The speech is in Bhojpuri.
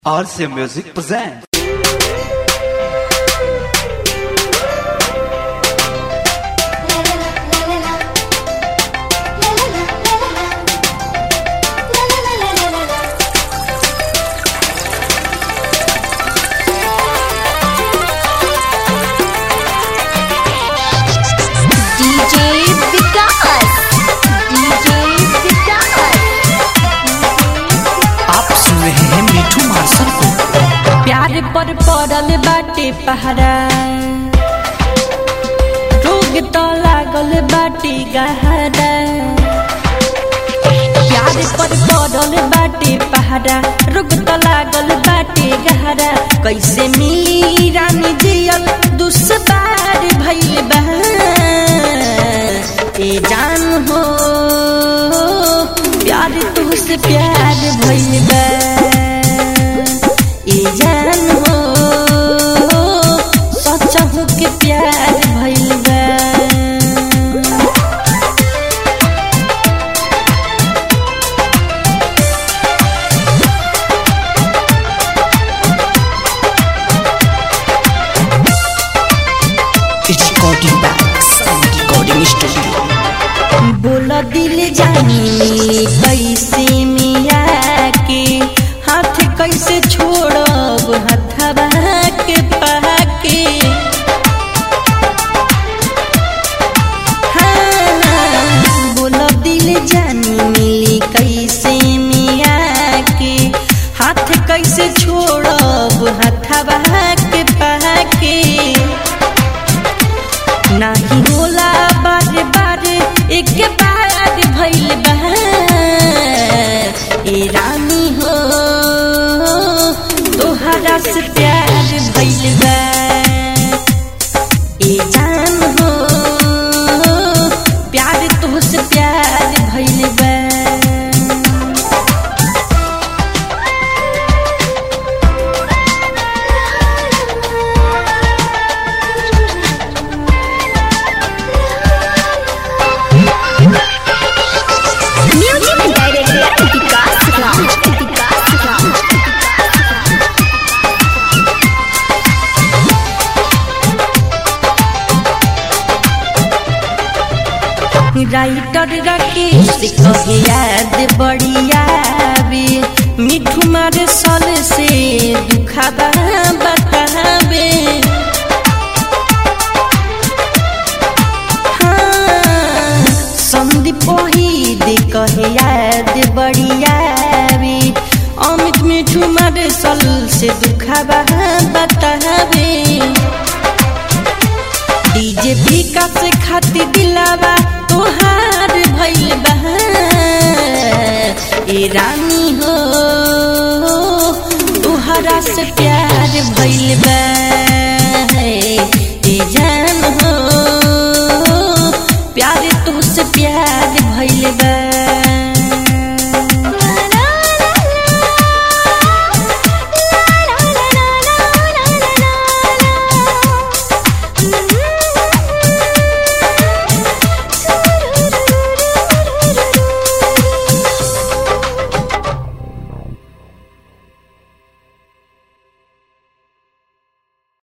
RC Music presents. DJ विकास DJ विकास आप सुन रहे हैं मिठू मार्शल को प्यार पर पड़ल बाटे पहरा रोग तो लागल बाटे गहरा प्यार पर पड़ल बाटे पहरा रोग तो लागल बाटे गहरा कैसे मिली रानी जियल दुश्वार भइल बा ए जान हो प्यार तुझसे प्यार भइल बा ए जान हो सचहु के प्यार भइल बा recording back sound recording studio बोल दिल जानी कैसे मिया के हाथ कैसे छोड़ब हथवा के पाके हाँ, बोल दिल जानी मिली कैसे मिया के हाथ कैसे छोड़ब हथवा के पाके नाही होला बार बार एक बार भइल बा ए रानी हो तोहरा से प्यार भइल बा ए जान हो प्यार तोहसे प्यार भइल बा music director Vikas Raj Vikas Raj writer Rakesh कहे याद बढ़िया बे मिठू मारे सल से दुखाबा बताबे हाँ, संदीप वहीद कहे याद बढ़िया बे अमित मिठू मारे सल से दुखाबा बताबे डीजे पीका से खाती दिलावा तोहार भइल बा ए रानी हो तोहरा से प्यार भइल बा ए जान हो प्यार तुझसे प्यार भइल बा